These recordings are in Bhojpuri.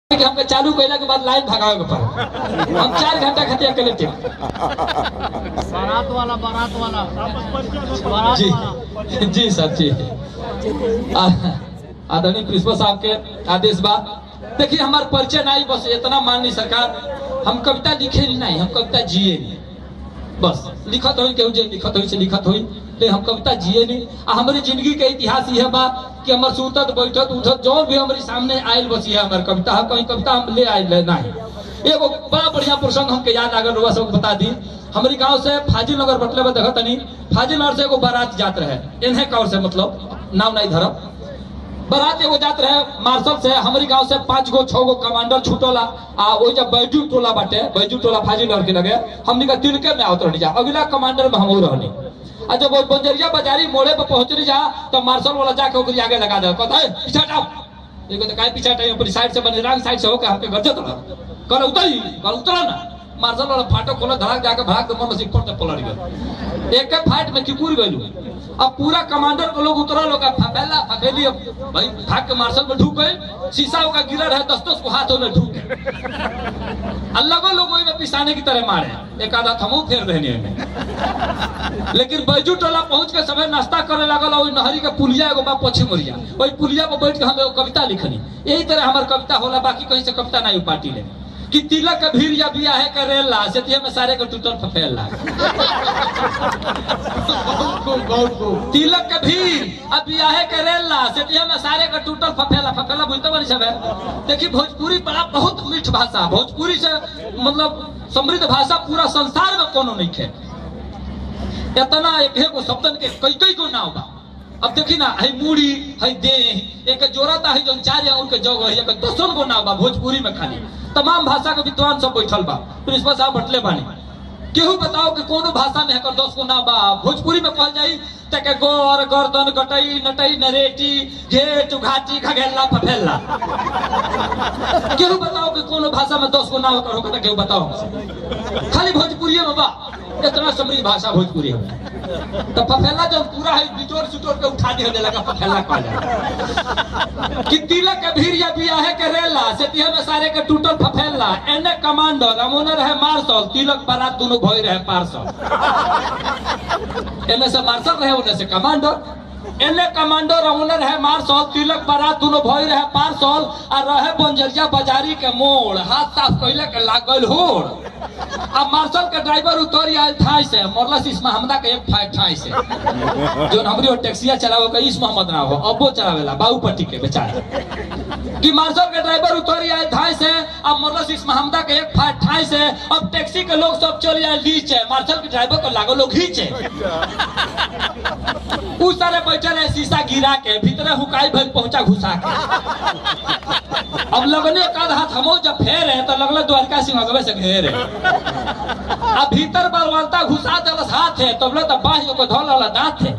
कि हमके चालू कैला के बाद लाइन भगावे के पड़े हम चार घंटा खातिर अकेले थे बारात वाला बारात वाला बारात जी वाला जी सर जी आ- आदरणीय प्रिंसिपल साहब के आदेश बा देखिए हमार परिचय नहीं बस इतना माननी सरकार हम कविता लिखे नहीं हम कविता जिए नहीं बस लिखत होई केहू जे लिखत होई से लिखत होई ले हम कविता जिए नहीं आ हमारी जिंदगी के इतिहास यह बा कि हमर सुतत बैठत उठत जो भी हमारे सामने आयल बस यह हमार कविता है कहीं कविता हम ले आयल नहीं एगो बड़ा बढ़िया प्रसंग हमके याद आगल रुआ सबको बता दी हमारी गांव से फाजिल नगर बटले में देखत तनी फाजिल नगर से एगो बारात जात रहे इन्हें कौर से मतलब नाम नहीं धरब बारात एगो जात रहे मार्शल से हमारी गांव से पांच गो छह गो कमांडर छूटोला आ ओइ जब बैजू टोला बाटे बैजू टोला फाजिल लड़के लगे हमनी का तिलके में आवत रहनी जा अगला कमांडर में हम रहनी आ जब वो बंजरिया बाजारी मोड़े पे पहुंचनी जा तो मार्शल वाला जाके ओकरी आगे लगा दे कहता है पीछा हटाओ एगो तो काहे पीछा हटाई अपनी साइड से बने रंग साइड से होके हमके गरजत रहा कल उतरी कल उतरा ना मार्शल वाला फाटो खोला धड़क जाके भाग दे मन से ऊपर तक पलट गया एक एक फाइट में किकुर गइलू अब पूरा कमांडर को लोग उतरा लोग फैला फैली अब भाई भाग के मार्शल में ढूक गए शीशा का गिरा रहे दस दस को हाथों में ढूक गए अलगो लोग वही में पिसाने की तरह मारे एक आधा थमू फेर देने में लेकिन बैजू टोला पहुंच के समय नाश्ता करे लागल और नहरी के पुलिया एगो बा पश्चिम मोरिया वही पुलिया पर बैठ के हम एगो कविता लिखनी यही तरह हमार कविता होला बाकी कहीं से कविता नहीं पार्टी ले कि तिलक के भीड़ या बिया है करेला सेतिया में सारे के टूटल फफेला तिलक के भीड़ अब बिया है करेला सेतिया में सारे के टूटल फफेला फफेला बुझते बनी सब है देखिए भोजपुरी बड़ा बहुत मीठ भाषा भोजपुरी से मतलब समृद्ध भाषा पूरा संसार में कोनो नहीं है इतना एक है को शब्दन के कई कई को नाव बा अब देखी ना है मूड़ी है दे एक जोड़ा था है जो चार या उनके जगह है एक दसों को नाव बा भोजपुरी में खाली तमाम भाषा के विद्वान सब बैठल बा प्रिंसिपल साहब बटले बानी केहू बताओ कि कोनो भाषा में एकर दस को नाव बा भोजपुरी में कहल जाई तके गोर गर्दन गटई नटई नरेटी घेट घाटी घगेला फफेला केहू बताओ कि कोनो भाषा में दस को नाव एकर होकर केहू बताओ हमसे खाली भोजपुरी में बा इतना समृद्ध भाषा भोजपुरी है तो फफेला जब पूरा है बिटोर सुटोर के उठा दिया लगा फफेला कह जाए कि तिलक के भीड़ या बिया है के रेला से तिहे में सारे के टूटल फफेला एने कमांडर अमोने रहे मार्शल तिलक बारात दोनों भई रहे पार्सल एने से मार्शल रहे उन्हें से कमांडर एने कमांडर अमोने रहे मार्शल तिलक बारात दोनों भई रहे पार्सल आ रहे बंजरिया बाजारी के मोड़ हाथ साफ कैले के लागल होड़ अब मार्शल के ड्राइवर उतर आयल ठाई से मोरलस इस महमदा के एक फाइट ठाई से जो हमरी और टैक्सिया चलावे का इस मोहम्मद ना हो अबो चलावेला बाऊ पट्टी के बेचारा कि मार्शल के ड्राइवर उतर आयल ठाई से अब मोरलस इस महमदा के एक फाइट ठाई से अब टैक्सी के लोग सब चल आए नीचे मार्शल के ड्राइवर को लागो लोग खींचे उस सारे बैठे रहे शीशा गिरा के भीतर हुकाई भर पहुंचा घुसा के अब लगने एक आध हाथ हमो जब फेर है तो लगल द्वारका सिंह अगवे से घेर है अब भीतर बलवंता घुसा देलस हाथ है तब तो बाह्य को धोल वाला दांत है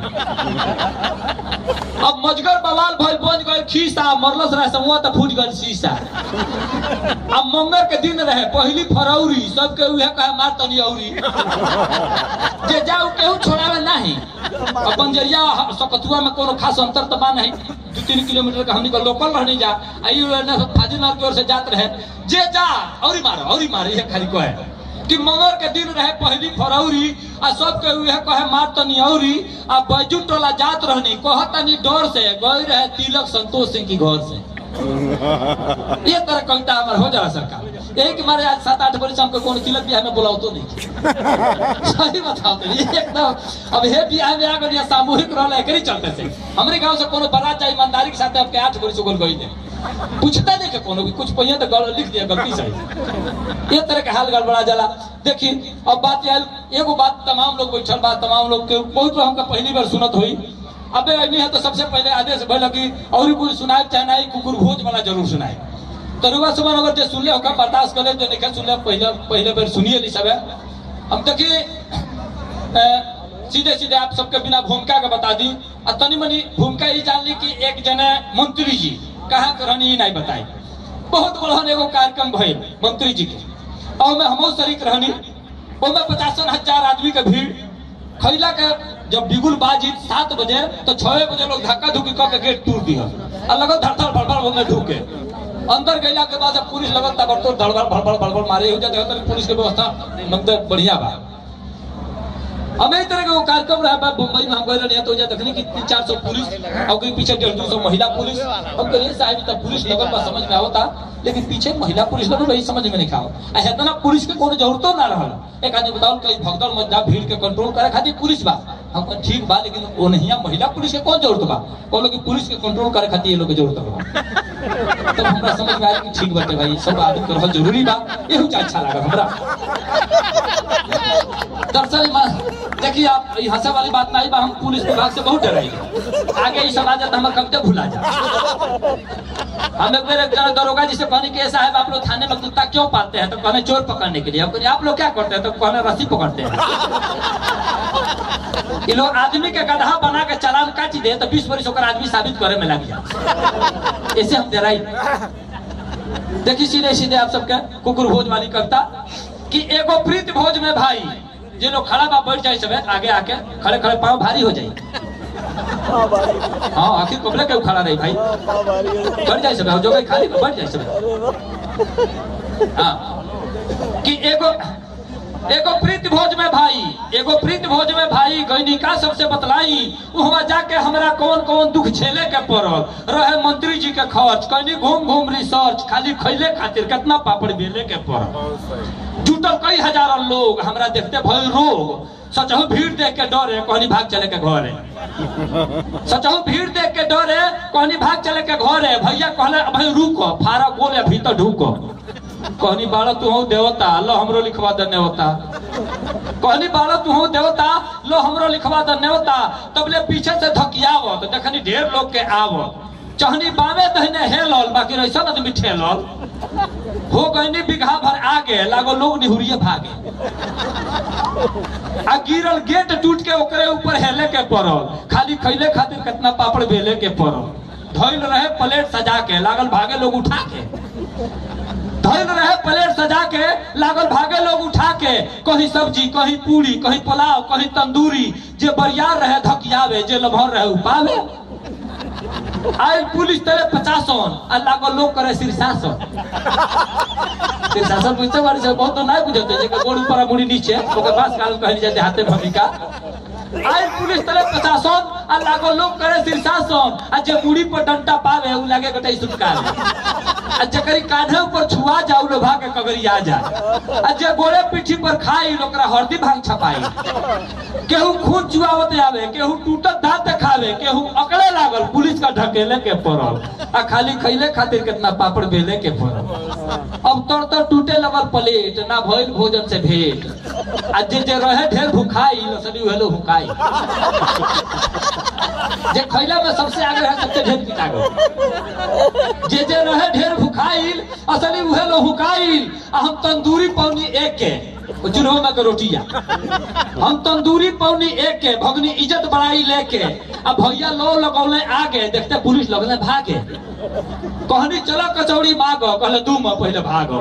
अब मजगर बवाल भइल बन गए खीसा मरलस रहे समूह तो फूट गए शीशा अब मंगर के दिन रहे पहली फरौरी सबके उहे कहे मार तनी औरी जे जाऊ केहू छोड़ावे नहीं अब बंजरिया सकतुआ में कोनो खास अंतर तो बा नहीं दू तीन किलोमीटर का हमनी को लोकल रहनी जा आई फाजिलनाथ की ओर से जात रहे जे जा औरी मारो औरी मारो ये खाली को है कि मंगर के दिन रहे पहली फरौरी आ सब के उहे कहे मार तनी औरी आ बैजू टोला जात रहनी कह तनी डर से गई रहे तिलक संतोष सिंह की घर से ये तरह कविता हमार हो जाला सरकार यही कि मारे आज सात आठ बरिस हमको कोनो तिलक बियाह में बुलाओ तो नहीं सही बताओ तो ये एकदम अब हे बियाह में आ गया सामूहिक रहला एकरी चलते से हमरे गांव से कोनो बारात जाए ईमानदारी के साथ आपके आठ बरिस उगल गई थे पूछता नहीं के कोनो भी कुछ पहिया तो गलत लिख दिया गलती से ये तरह के हाल गड़बड़ा जाला देखिए अब बात आयल एगो बात तमाम लोग बैठल बा तमाम लोग के बहुत लोग हमका पहली बार सुनत हुई अबे नहीं है तो सबसे पहले आदेश भइल कि और कोई सुनाए चाहे नहीं कुकुर भोज वाला जरूर सुनाए तो रुआ सुमन अगर जे सुनले होगा बर्दाश्त करे जो नहीं सुनले पहले पहले बार सुनिए नहीं सब हम देखिए अ, सीधे सीधे आप सबके बिना भूमिका के बता दी और तनी मनी भूमिका ही जान ली कि एक जने मंत्री जी कहाँ के रहनी ही नहीं बताई बहुत बड़ा एगो कार्यक्रम भइल मंत्री जी के और में हमो शरीक रहनी ओमे पचासन हजार आदमी के भीड़ खैला के जब बिगुल बाजी सात बजे तो छह बजे लोग धक्का धुक्की कऽ के गेट तोड़ दिया और लगो धड़धड़ भड़बड़ में ढूके अंदर गैला के बाद जब पुलिस लगल तब तो धड़बड़ भड़बड़ भड़बड़ मारे हो जाते तो पुलिस के व्यवस्था मतलब बढ़िया बा हमें इस तरह के वो कार्यक्रम रहा बा मुंबई में हम गए रहे तो जा देखने की तीन चार सौ पुलिस और कहीं पीछे डेढ़ दो सौ महिला पुलिस हम कहिए साहब तब पुलिस लगल बा समझ में आवता लेकिन पीछे महिला पुलिस लगल रही समझ में नहीं खाओ आ इतना पुलिस के कोनो जरूरतो ना रहल एक आदमी बताओ कहीं भगदड़ मत जा भीड़ के कंट्रोल करे खातिर पुलिस बा हम कहे, ठीक बा लेकिन वो नहीं महिला पुलिस के कौन जरूरत बा कहलो कि पुलिस के कंट्रोल करे खातिर ये लोग के जरूरत बा तब हमरा समझ में आया कि ठीक बाटे भाई सब आदमी के रहल जरूरी बा यही अच्छा लगा हमरा दरअसल मैं- देखिए आप ये हंसे वाली बात नहीं बा हम पुलिस विभाग से बहुत डराइले आगे ये सब आ जाता हमारे कब तक भुला जा हम एक बार एक जना दरोगा जी से कहने के साहब आप लोग थाने में कुत्ता क्यों पालते हैं तो कहने चोर पकड़ने के लिए हम कहने आप लोग क्या करते हैं तो कहने रस्सी पकड़ते हैं ये लोग आदमी के गधा बना के चालान काट दे तो बीस वर्ष ओकर आदमी साबित करे में लग जाए ऐसे हम डराई देखिए सीधे सीधे आप सबके कुकुर भोज वाली कविता कि एगो प्रीत भोज में भाई जे लोग खड़ा बा बैठ जाए सब आगे आके खड़े खड़े पाँव भारी हो जाए हाँ आखिर कबले के खड़ा रही भाई बैठ जाए सब जो गई खाली बैठ जाए सब हाँ कि एगो एगो प्रीत भोज में भाई एगो प्रीत भोज में भाई गैनिका सबसे बतलाई वहां जाके हमरा कौन कौन दुख झेले के पड़ल रहे मंत्री जी के खर्च कहीं घूम घूम रिसर्च खाली खैले खातिर कितना पापड़ बेले के पड़ल जुटल कई हजार लोग हमरा देखते भय रोग सचहु भीड़ देख के डरे कहनी भाग चले के घरे सचहु भीड़ देख के डरे कहनी भाग चले के घरे भैया कहले भाई रुको फारा गोले भीतर ढुको कहनी बाड़ा तू हो देवता लो हमरो लिखवा दे नेवता कहनी बाड़ा तू हो देवता लो हमरो लिखवा दे नेवता तबले पीछे से धकियाव तो देखनी ढेर लोग के आव चहनी बावे दहने हेलल बाकी ऐसा आदमी ठेलल हो गईनी बिघा भर आगे लागो लोग निहुरिए भागे आ गिरल गेट टूट के ओकरे ऊपर हेले के पड़ल खाली खैले खातिर कितना पापड़ बेले के पड़ल धइल रहे प्लेट सजा के लागल भागे लोग उठा के धइल रहे प्लेट सजा के लागल भागे लोग उठा के कहीं सब्जी कहीं पूरी कहीं पुलाव कहीं तंदूरी जे बरियार रहे धकियावे जे लभर रहे उपावे आयल पुलिस तेरे पचासन आ लागल लोग करे शीर्षासन शीर्षासन बुझते बारी से बहुत तो नहीं बुझते जे गोड़ ऊपर आ मुड़ी नीचे ओकर पास काल कहल जाते हाथे भूमिका आयल पुलिस तेरे पचासन आ लागल लोग करे शीर्षासन आ जे मुड़ी पर डंटा पावे उ लागे कटे सुटकार आ जकरी कांधे ऊपर छुआ जाऊ लोभा के कगरी आ जाए आ जे गोड़े पीठी पर खाई ओकरा हरदी भांग छपाई केहू खून चुआवत आवे केहू टूटत दांत देखावे केहू अकड़े लागल पुलिस का ढकेले के पड़ल आ खाली खैले खातिर कितना पापड़ बेले के पड़ल अब तर तर टूटे लगल प्लेट ना भइल भोजन से भेंट आ जे जे रहे ढेर भुखाई लसनी हेलो हुकाई जे खैला में सबसे आगे रहे सबसे ढेर पिटा गए जे जे रहे ढेर भुखाइल असली उहे लो हुकाइल आ हम तंदूरी पौनी एक के चूल्हो में के रोटिया हम तंदूरी पौनी एक के भगनी इज्जत बड़ाई लेके आ भैया लो लगौले आगे देखते पुलिस लगले भागे कहनी चलो कचौड़ी मांगो कहले दू में पहले भागो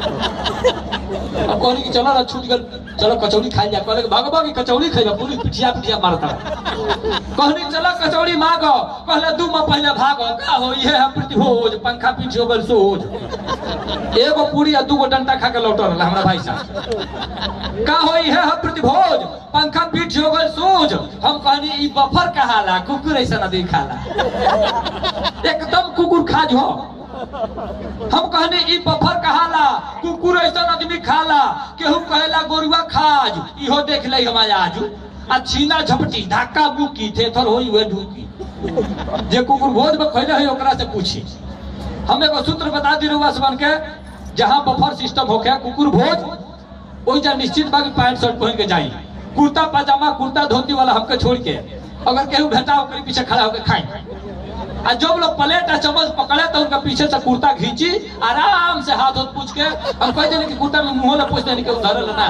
अब कहनी कि चलो ना छूट गल चलो कचौड़ी खाई जा कहले कि भागो भागी कचौड़ी खाइबा पुलिस पिटिया पिटिया मारता कहनी चलो कचौड़ी मांगो कहले दू में पहले भागो का हो ये है प्रतिभोज पंखा पीछे हो गल सोज एगो पूरी आ दूगो डंटा खा के लौटल रहला हमरा भाई साहब का होई है हम प्रतिभोज पंखा पीठ हो गल सोज हम कहनी ई बफर कहाला कुकुर ऐसा ना दिखाला एकदम कुकुर खाज हो हम कहने ई बफर कहाला कुकुर ऐसा आदमी खाला केहू कहेला गोरुआ खाज इहो देख ले हम आजू आ छीना झपटी धक्का मुक्की थेथर होई वे ढूकी जे कुकुर भोज में खैले है ओकरा से पूछी हम एगो सूत्र बता दी रुआ सबन के जहां बफर सिस्टम होके कुकुर भोज ओई जा निश्चित बा कि पैंट शर्ट पहन के जाई कुर्ता पजामा कुर्ता धोती वाला हमके छोड़ के अगर केहू भेटा ओकरे पीछे खड़ा होकर खाई आ जब लोग प्लेट आ चम्मच पकड़े तो उनका पीछे से कुर्ता खींची आराम से हाथ हाथ पूछ के हम कह देने कि कुर्ता में मुंह ला पूछ देने के उधर ना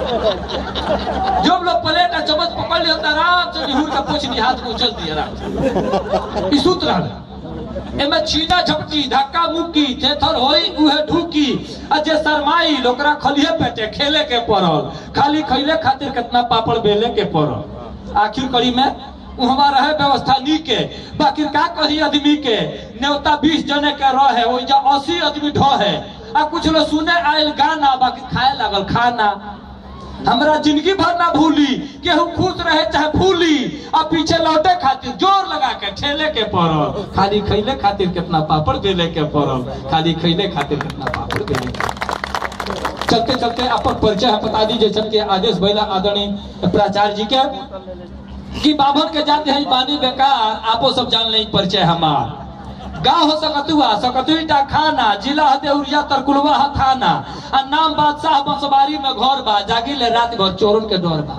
जब लोग प्लेट आ चम्मच पकड़ लिया तो आराम से निहुर के पूछ दी हाथ को उछल दिया आराम से ई सूत्र है एमे छीना झपटी धक्का मुक्की थेथर होई उहे ढूकी आ जे शरमाई ओकरा खलिए पेटे खेले के पड़ल खाली खैले खातिर कितना पापड़ बेले के पड़ल आखिर कड़ी में वहाँ रहे व्यवस्था नीके बाकी का कही आदमी के न्योता बीस जने के रहे ओइजा अस्सी आदमी ढहे आ कुछ लोग सुने आयल गाना बाकी खाए लागल खाना हमरा जिंदगी भर ना भूली केहू खुश रहे चाहे भूली आ पीछे लौटे खातिर जोर लगा के ठेले के पड़ल खाली खैले खातिर कितना पापड़ बेले के पड़ल खाली खैले खातिर कितना पापड़ बेले के चलते चलते अपन परिचय हम बता दी जैसे कि आदेश भैला आदरणीय प्राचार्य जी के कि बाभन के जाते हैं बानी बेकार आपो सब जान ले परिचय हमार गाँव हो सकतुआ सकतुईटा खाना जिला हदेउरिया तरकुलवा हा थाना आ नाम बादशाह बंसवारी में घर बा जागी ले रात भर चोरन के डर बा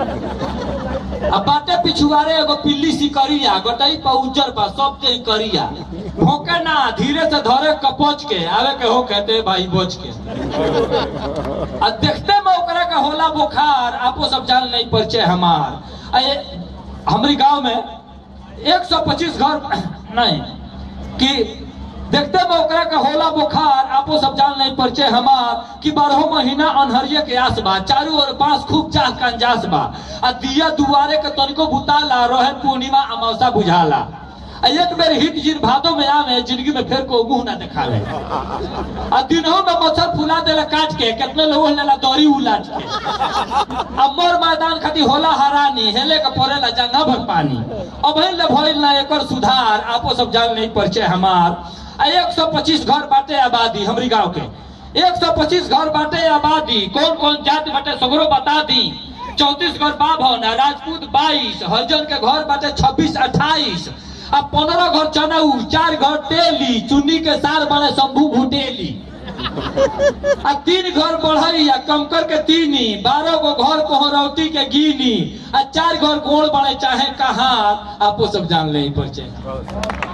आ बाटे पिछुआरे एगो पिल्ली सिकरिया गोटाई पर उज्जर बा सब के करिया भोंके ना धीरे से धरे कपच के आवे के हो कहते भाई बोझ के आ देखते में ओकरा का होला बुखार आपो सब जान नहीं परिचय हमार आ ये हमारी गांव में 125 घर नहीं कि देखते में ओकरा का होला बुखार आपो सब जान नहीं परिचय हमार कि बारह महीना अनहरिये के आस बा चारू ओर बांस खूब चाह कंजास बा आ दिया दुआरे के तनिको बुताला रहे पूर्णिमा अमावसा बुझाला आ एक बेर हिट जिन भादो में आवे जिंदगी में फिर को मुंह ना देखा ले आ दिनों में मच्छर फुला देला काट के कितने लोग लेला दौरी उलाट के अब मोर मैदान खाती होला हरानी हेले के पड़ेला जंगा भर पानी अब ले भइल ना एकर सुधार आपो सब जान नहीं परिचय हमार आ 125 घर बाटे आबादी हमरी गांव के 125 घर बाटे आबादी कौन कौन जाति बाटे सगरो बता दी चौतीस घर बाभन आ राजपूत बाईस हरिजन के घर बाटे छब्बीस अट्ठाईस आ पंद्रह घर चनऊ चार घर टेली चुन्नी के सार बने शंभू भुटेली आ तीन घर बढ़ई आ कंकर के तीनी बारह गो घर कोहरौती के गिनी आ चार घर गोड़ बड़े चाहे कहाँ आपो सब जान ले परिचय